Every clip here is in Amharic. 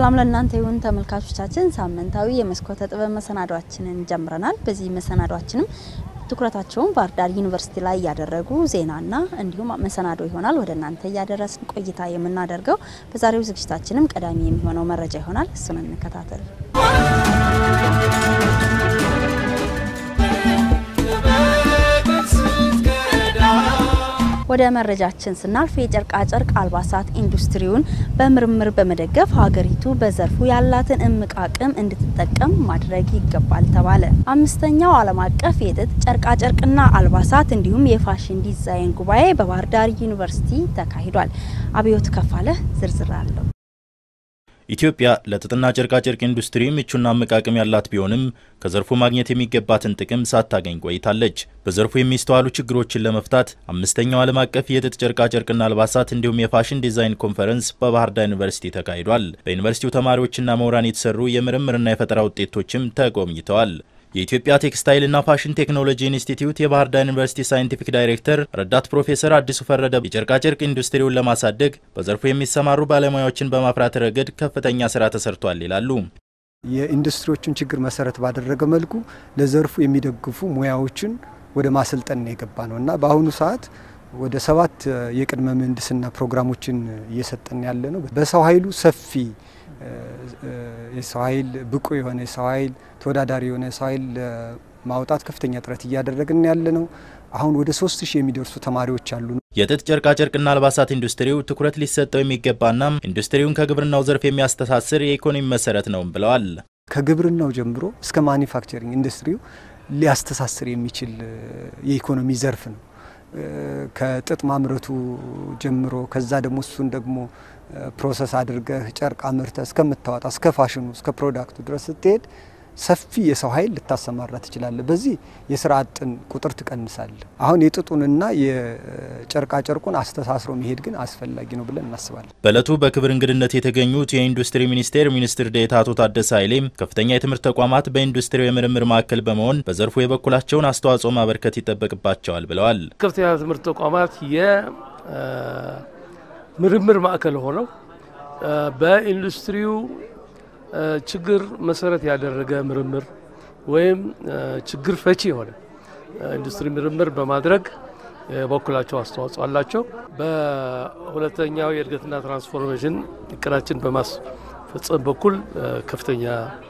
ሰላም ለእናንተ ይሁን ተመልካቾቻችን። ሳምንታዊ የመስኮተ ጥበብ መሰናዷችንን ጀምረናል። በዚህ መሰናዷችንም ትኩረታቸውን ባህር ዳር ዩኒቨርሲቲ ላይ ያደረጉ ዜናና እንዲሁም መሰናዶ ይሆናል ወደ እናንተ እያደረስን ቆይታ የምናደርገው። በዛሬው ዝግጅታችንም ቀዳሚ የሚሆነው መረጃ ይሆናል። እሱን እንከታተል። ወደ መረጃችን ስናልፍ የጨርቃጨርቅ አልባሳት ኢንዱስትሪውን በምርምር በመደገፍ ሀገሪቱ በዘርፉ ያላትን እምቅ አቅም እንድትጠቀም ማድረግ ይገባል ተባለ። አምስተኛው ዓለም አቀፍ የጥጥ ጨርቃጨርቅና አልባሳት እንዲሁም የፋሽን ዲዛይን ጉባኤ በባህር ዳር ዩኒቨርሲቲ ተካሂዷል። አብዮት ከፋለ ዝርዝር አለው። ኢትዮጵያ ለጥጥና ጨርቃጨርቅ ኢንዱስትሪ ምቹና እምቅ አቅም ያላት ቢሆንም ከዘርፉ ማግኘት የሚገባትን ጥቅም ሳታገኝ ቆይታለች። በዘርፉ የሚስተዋሉ ችግሮችን ለመፍታት አምስተኛው ዓለም አቀፍ የጥጥ ጨርቃጨርቅና አልባሳት እንዲሁም የፋሽን ዲዛይን ኮንፈረንስ በባህር ዳር ዩኒቨርሲቲ ተካሂዷል። በዩኒቨርሲቲው ተማሪዎችና ምሁራን የተሰሩ የምርምርና የፈጠራ ውጤቶችም ተጎብኝተዋል። የኢትዮጵያ ቴክስታይልና ፋሽን ቴክኖሎጂ ኢንስቲትዩት የባህር ዳር ዩኒቨርሲቲ ሳይንቲፊክ ዳይሬክተር ረዳት ፕሮፌሰር አዲሱ ፈረደ የጨርቃጨርቅ ኢንዱስትሪውን ለማሳደግ በዘርፉ የሚሰማሩ ባለሙያዎችን በማፍራት ረገድ ከፍተኛ ስራ ተሰርቷል ይላሉ። የኢንዱስትሪዎችን ችግር መሰረት ባደረገ መልኩ ለዘርፉ የሚደግፉ ሙያዎችን ወደ ማሰልጠን የገባ ነው እና በአሁኑ ሰዓት ወደ ሰባት የቅድመ ምህንድስና ፕሮግራሞችን እየሰጠን ያለ ነው። በሰው ኃይሉ ሰፊ የሰው ኃይል ብቁ የሆነ የሰው ኃይል ተወዳዳሪ የሆነ የሰው ኃይል ማውጣት ከፍተኛ ጥረት እያደረግን ያለ ነው። አሁን ወደ ሶስት ሺህ የሚደርሱ ተማሪዎች አሉ። የጥጥ ጨርቃጨርቅና አልባሳት ኢንዱስትሪው ትኩረት ሊሰጠው የሚገባና ኢንዱስትሪውን ከግብርናው ዘርፍ የሚያስተሳስር የኢኮኖሚ መሰረት ነው ብለዋል። ከግብርናው ጀምሮ እስከ ማኒፋክቸሪንግ ኢንዱስትሪው ሊያስተሳስር የሚችል የኢኮኖሚ ዘርፍ ነው። ከጥጥ ማምረቱ ጀምሮ ከዛ ደግሞ እሱን ደግሞ ፕሮሰስ አድርገህ ጨርቅ አምርተህ እስከምታወጣ እስከ ፋሽኑ እስከ ፕሮዳክቱ ድረስ ስትሄድ ሰፊ የሰው ኃይል ልታሰማራ ትችላለህ። በዚህ የስራ አጥን ቁጥር ትቀንሳለህ። አሁን የጥጡንና የጨርቃ ጨርቁን አስተሳስሮ መሄድ ግን አስፈላጊ ነው ብለን እናስባለን። በእለቱ በክብር እንግድነት የተገኙት የኢንዱስትሪ ሚኒስቴር ሚኒስትር ዴኤታ አቶ ታደሰ ኃይሌም ከፍተኛ የትምህርት ተቋማት በኢንዱስትሪው የምርምር ማዕከል በመሆን በዘርፉ የበኩላቸውን አስተዋጽኦ ማበርከት ይጠበቅባቸዋል ብለዋል። ከፍተኛ ትምህርት ተቋማት የምርምር ማዕከል ሆነው በኢንዱስትሪው ችግር መሰረት ያደረገ ምርምር ወይም ችግር ፈቺ የሆነ ኢንዱስትሪ ምርምር በማድረግ የበኩላቸው አስተዋጽኦ አላቸው። በሁለተኛው የእድገትና ትራንስፎርሜሽን እቅዳችን በማስፈጸም በኩል ከፍተኛ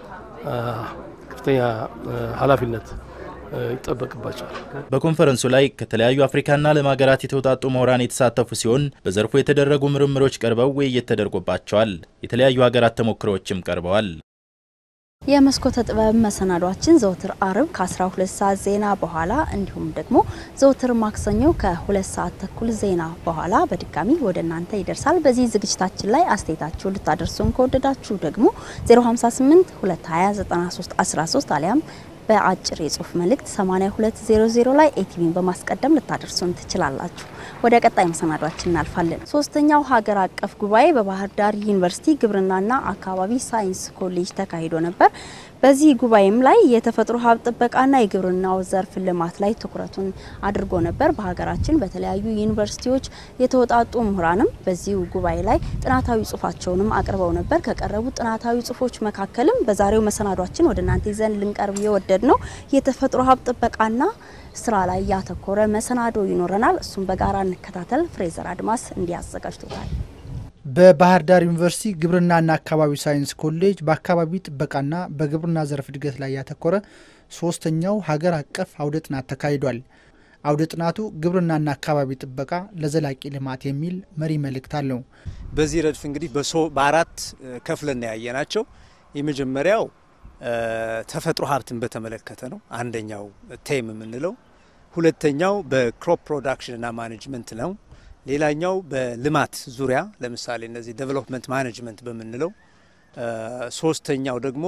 ከፍተኛ ኃላፊነት ይጠበቅባቸዋል። በኮንፈረንሱ ላይ ከተለያዩ አፍሪካና ዓለም ሀገራት የተውጣጡ ምሁራን የተሳተፉ ሲሆን በዘርፉ የተደረጉ ምርምሮች ቀርበው ውይይት ተደርጎባቸዋል። የተለያዩ ሀገራት ተሞክሮዎችም ቀርበዋል። የመስኮተ ጥበብ መሰናዷችን ዘውትር አርብ ከ12 ሰዓት ዜና በኋላ እንዲሁም ደግሞ ዘውትር ማክሰኞ ከሁለት ሰዓት ተኩል ዜና በኋላ በድጋሚ ወደ እናንተ ይደርሳል። በዚህ ዝግጅታችን ላይ አስተያየታችሁ ልታደርሱን ከወደዳችሁ ደግሞ 058 220 93 13 አሊያም በአጭር የጽሁፍ መልእክት 8200 ላይ ኤቲቪን በማስቀደም ልታደርሱን ትችላላችሁ። ወደ ቀጣይ መሰናዷችን እናልፋለን። ሶስተኛው ሀገር አቀፍ ጉባኤ በባህር ዳር ዩኒቨርሲቲ ግብርናና አካባቢ ሳይንስ ኮሌጅ ተካሂዶ ነበር። በዚህ ጉባኤም ላይ የተፈጥሮ ሀብት ጥበቃና የግብርናው ዘርፍ ልማት ላይ ትኩረቱን አድርጎ ነበር። በሀገራችን በተለያዩ ዩኒቨርሲቲዎች የተወጣጡ ምሁራንም በዚሁ ጉባኤ ላይ ጥናታዊ ጽሁፋቸውንም አቅርበው ነበር። ከቀረቡ ጥናታዊ ጽሁፎች መካከልም በዛሬው መሰናዷችን ወደ እናንተ ይዘን ልንቀርብ የወደድ ነው የተፈጥሮ ሀብት ጥበቃና ስራ ላይ ያተኮረ መሰናዶ ይኖረናል። እሱም በጋራ እንከታተል። ፍሬዘር አድማስ እንዲያዘጋጅቶታል። በባህር ዳር ዩኒቨርሲቲ ግብርናና አካባቢ ሳይንስ ኮሌጅ በአካባቢ ጥበቃና በግብርና ዘርፍ እድገት ላይ ያተኮረ ሶስተኛው ሀገር አቀፍ አውደ ጥናት ተካሂዷል። አውደ ጥናቱ ግብርናና አካባቢ ጥበቃ ለዘላቂ ልማት የሚል መሪ መልእክት አለው። በዚህ ረድፍ እንግዲህ በአራት ከፍለን ያየ ናቸው። የመጀመሪያው ተፈጥሮ ሀብትን በተመለከተ ነው፣ አንደኛው ቴም የምንለው። ሁለተኛው በክሮፕ ፕሮዳክሽንና ማኔጅመንት ነው። ሌላኛው በልማት ዙሪያ ለምሳሌ እነዚህ ዴቨሎፕመንት ማኔጅመንት በምንለው፣ ሶስተኛው ደግሞ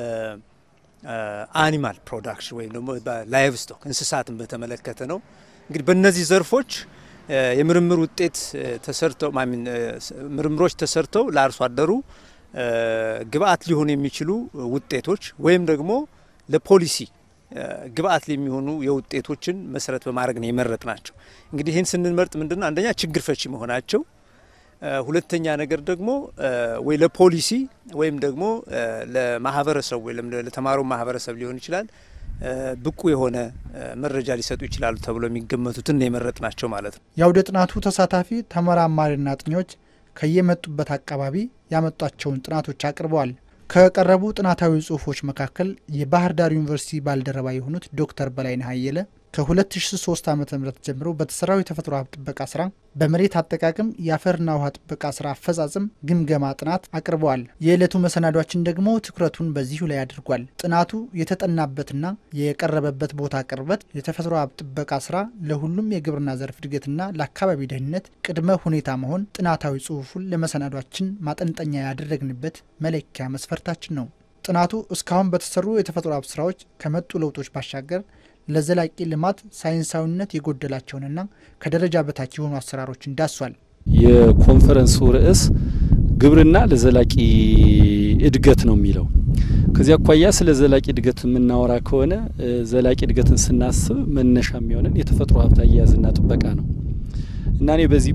በአኒማል ፕሮዳክሽን ወይም ደግሞ በላይቭ ስቶክ እንስሳትን በተመለከተ ነው። እንግዲህ በእነዚህ ዘርፎች የምርምር ውጤት ተሰርተው ምርምሮች ተሰርተው ለአርሶ አደሩ ግብአት ሊሆኑ የሚችሉ ውጤቶች ወይም ደግሞ ለፖሊሲ ግብአት የሚሆኑ የውጤቶችን መሰረት በማድረግ ነው የመረጥ ናቸው። እንግዲህ ይህን ስንመርጥ ምንድነው አንደኛ ችግር ፈቺ መሆናቸው፣ ሁለተኛ ነገር ደግሞ ወይ ለፖሊሲ ወይም ደግሞ ለማህበረሰቡ ወይም ለተማሪው ማህበረሰብ ሊሆን ይችላል ብቁ የሆነ መረጃ ሊሰጡ ይችላሉ ተብሎ የሚገመቱትን የመረጥ ናቸው ማለት ነው። የአውደ ጥናቱ ተሳታፊ ተመራማሪና አጥኚዎች ከየመጡበት አካባቢ ያመጧቸውን ጥናቶች አቅርበዋል። ከቀረቡ ጥናታዊ ጽሁፎች መካከል የባህር ዳር ዩኒቨርሲቲ ባልደረባ የሆኑት ዶክተር በላይነህ አየለ ከ2003 ዓ ም ጀምሮ በተሰራው የተፈጥሮ ሀብት ጥበቃ ስራ በመሬት አጠቃቀም የአፈርና ውሃ ጥበቃ ስራ አፈጻጸም ግምገማ ጥናት አቅርበዋል። የዕለቱ መሰናዷችን ደግሞ ትኩረቱን በዚሁ ላይ አድርጓል። ጥናቱ የተጠናበትና የቀረበበት ቦታ ቅርበት የተፈጥሮ ሀብት ጥበቃ ስራ ለሁሉም የግብርና ዘርፍ እድገትና ለአካባቢ ደህንነት ቅድመ ሁኔታ መሆን ጥናታዊ ጽሁፉን ለመሰናዷችን ማጠንጠኛ ያደረግንበት መለኪያ መስፈርታችን ነው። ጥናቱ እስካሁን በተሰሩ የተፈጥሮ ሀብት ስራዎች ከመጡ ለውጦች ባሻገር ለዘላቂ ልማት ሳይንሳዊነት የጎደላቸውንና ከደረጃ በታች የሆኑ አሰራሮችን ዳሷል። የኮንፈረንሱ ርዕስ ግብርና ለዘላቂ እድገት ነው የሚለው። ከዚህ አኳያ ስለ ዘላቂ እድገት የምናወራ ከሆነ ዘላቂ እድገትን ስናስብ መነሻ የሚሆነን የተፈጥሮ ሀብት አያያዝና ጥበቃ ነው እና እኔ በዚህ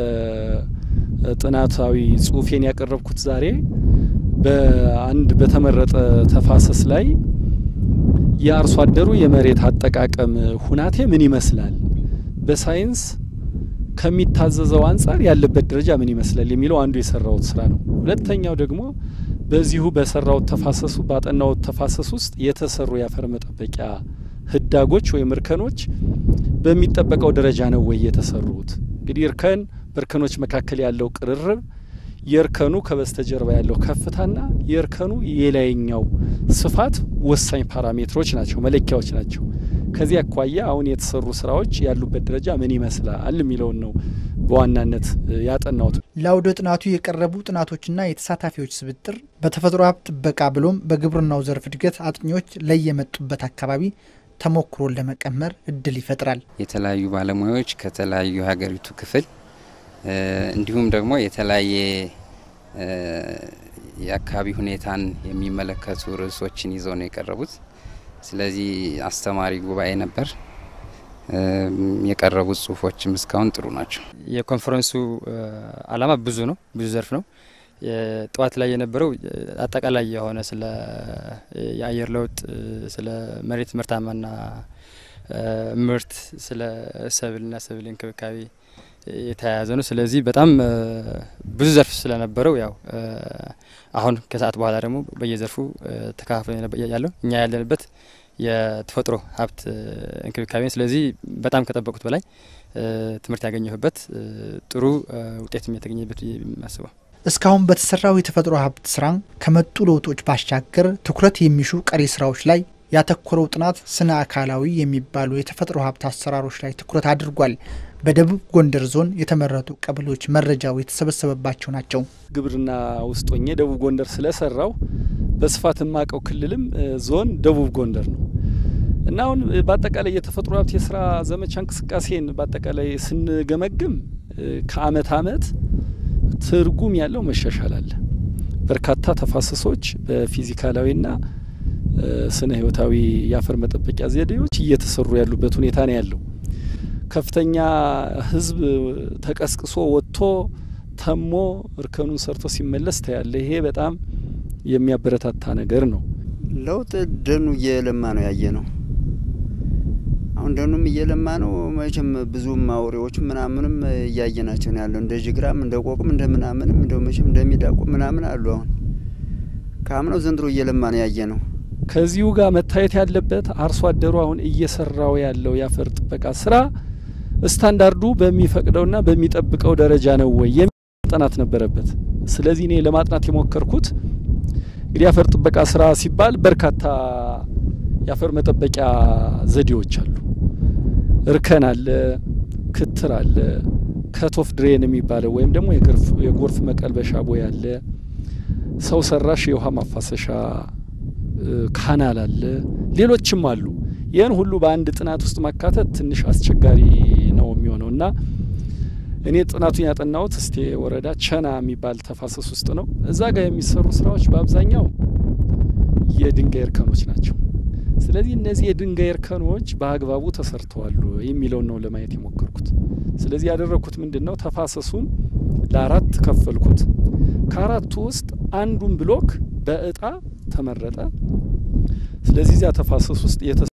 በጥናታዊ ጽሁፌን ያቀረብኩት ዛሬ በአንድ በተመረጠ ተፋሰስ ላይ የአርሶ አደሩ የመሬት አጠቃቀም ሁናቴ ምን ይመስላል፣ በሳይንስ ከሚታዘዘው አንጻር ያለበት ደረጃ ምን ይመስላል የሚለው አንዱ የሰራውት ስራ ነው። ሁለተኛው ደግሞ በዚሁ በሰራውት ተፋሰሱ ባጠናውት ተፋሰስ ውስጥ የተሰሩ የአፈር መጠበቂያ ህዳጎች ወይም እርከኖች በሚጠበቀው ደረጃ ነው ወይ የተሰሩት? እንግዲህ እርከን በእርከኖች መካከል ያለው ቅርርብ የእርከኑ ከበስተጀርባ ያለው ከፍታና የእርከኑ የላይኛው ስፋት ወሳኝ ፓራሜትሮች ናቸው፣ መለኪያዎች ናቸው። ከዚህ አኳያ አሁን የተሰሩ ስራዎች ያሉበት ደረጃ ምን ይመስላል የሚለውን ነው በዋናነት ያጠናሁት። ለአውደ ጥናቱ የቀረቡ ጥናቶችና የተሳታፊዎች ስብጥር በተፈጥሮ ሀብት ጥበቃ ብሎም በግብርናው ዘርፍ እድገት አጥኚዎች ለየመጡበት አካባቢ ተሞክሮን ለመቀመር እድል ይፈጥራል። የተለያዩ ባለሙያዎች ከተለያዩ የሀገሪቱ ክፍል እንዲሁም ደግሞ የተለያየ የአካባቢ ሁኔታን የሚመለከቱ ርዕሶችን ይዘው ነው የቀረቡት። ስለዚህ አስተማሪ ጉባኤ ነበር። የቀረቡት ጽሁፎችም እስካሁን ጥሩ ናቸው። የኮንፈረንሱ ዓላማ ብዙ ነው፣ ብዙ ዘርፍ ነው። ጠዋት ላይ የነበረው አጠቃላይ የሆነ ስለ የአየር ለውጥ፣ ስለ መሬት ምርታማና ምርት፣ ስለ ሰብልና ሰብል እንክብካቤ የተያያዘ ነው። ስለዚህ በጣም ብዙ ዘርፍ ስለነበረው ያው አሁን ከሰዓት በኋላ ደግሞ በየዘርፉ ተከፋፍለ ያለው እኛ ያለንበት የተፈጥሮ ሀብት እንክብካቤ ስለዚህ በጣም ከጠበቁት በላይ ትምህርት ያገኘሁበት ጥሩ ውጤት የተገኘበት የማስበው እስካሁን በተሰራው የተፈጥሮ ሀብት ስራ ከመጡ ለውጦች ባሻገር ትኩረት የሚሹ ቀሪ ስራዎች ላይ ያተኮረው ጥናት ስነ አካላዊ የሚባሉ የተፈጥሮ ሀብት አሰራሮች ላይ ትኩረት አድርጓል። በደቡብ ጎንደር ዞን የተመረጡ ቀበሌዎች መረጃው የተሰበሰበባቸው ናቸው። ግብርና ውስጥ ሆኜ ደቡብ ጎንደር ስለሰራው በስፋት የማቀው ክልልም ዞን ደቡብ ጎንደር ነው እና አሁን በአጠቃላይ የተፈጥሮ ሀብት የስራ ዘመቻ እንቅስቃሴን በአጠቃላይ ስንገመግም ከአመት አመት ትርጉም ያለው መሻሻል አለ። በርካታ ተፋሰሶች በፊዚካላዊና ስነ ህይወታዊ የአፈር መጠበቂያ ዘዴዎች እየተሰሩ ያሉበት ሁኔታ ነው ያለው። ከፍተኛ ህዝብ ተቀስቅሶ ወጥቶ ተሞ እርከኑን ሰርቶ ሲመለስ ታያለ። ይሄ በጣም የሚያበረታታ ነገር ነው። ለውጥ ደኑ እየለማ ነው ያየ ነው። አሁን ደኑም እየለማ ነው። መቼም ብዙም አውሬዎቹ ምናምንም እያየናቸው ነው ያለው። እንደ ጅግራም እንደ ቆቅም እንደ ምናምንም እንደ መቼም እንደሚዳቁ ምናምን አሉ። አሁን ከአምናው ዘንድሮ እየለማ ነው ያየ ነው። ከዚሁ ጋር መታየት ያለበት አርሶ አደሩ አሁን እየሰራው ያለው የአፈር ጥበቃ ስራ ስታንዳርዱ በሚፈቅደውና በሚጠብቀው ደረጃ ነው ወይ የሚል ጥናት ነበረበት። ስለዚህ እኔ ለማጥናት የሞከርኩት እንግዲህ የአፈር ጥበቃ ስራ ሲባል በርካታ የአፈር መጠበቂያ ዘዴዎች አሉ። እርከን አለ፣ ክትር አለ፣ ከቶፍ ድሬን የሚባለው ወይም ደግሞ የጎርፍ መቀልበሻ ቦይ አለ፣ ሰው ሰራሽ የውሃ ማፋሰሻ ካናል አለ፣ ሌሎችም አሉ። ይህን ሁሉ በአንድ ጥናት ውስጥ ማካተት ትንሽ አስቸጋሪ ነው የሚሆነው እና እኔ ጥናቱን ያጠናሁት እስቴ ወረዳ ቸና የሚባል ተፋሰስ ውስጥ ነው። እዛ ጋር የሚሰሩ ስራዎች በአብዛኛው የድንጋይ እርከኖች ናቸው። ስለዚህ እነዚህ የድንጋይ እርከኖች በአግባቡ ተሰርተዋል የሚለውን ነው ለማየት የሞከርኩት። ስለዚህ ያደረግኩት ምንድን ነው? ተፋሰሱን ለአራት ከፈልኩት። ከአራቱ ውስጥ አንዱን ብሎክ በእጣ ተመረጠ። ስለዚህ እዚያ ተፋሰስ ውስጥ